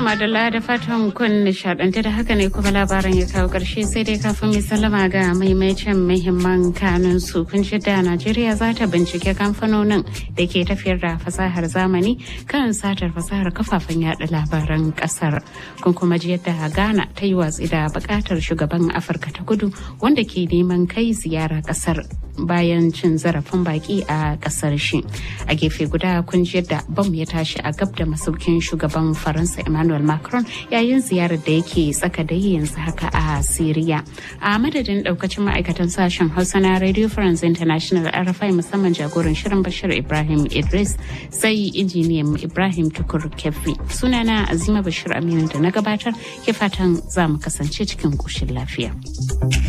madalla da fatan kun nishadantu da haka ne kuma labaran ya kawo karshe sai dai kafin mai sallama ga maimaicin muhimman kanun su kun da Najeriya za ta bincike kamfanonin da ke tafiyar da fasahar zamani kan satar fasahar kafafen yada labaran kasar. Kun kuma ji yadda Ghana ta yi watsi da bukatar shugaban Afirka ta kudu wanda ke neman kai ziyara kasar bayan cin zarafin baki a kasar shi. A gefe guda kun ji yadda bam ya tashi a gab da masaukin shugaban Faransa Emmanuel Macron yayin ziyarar da yake tsaka da yanzu haka a Siriya. A madadin daukacin ma'aikatan sashen Hausa na Radio France International RFI musamman jagoran shirin Bashir Ibrahim Idris sai injiniyan Ibrahim Tukur Kefi. Sunana Azima Bashir Aminu da na gabatar ke fatan za mu kasance cikin ƙoshin lafiya.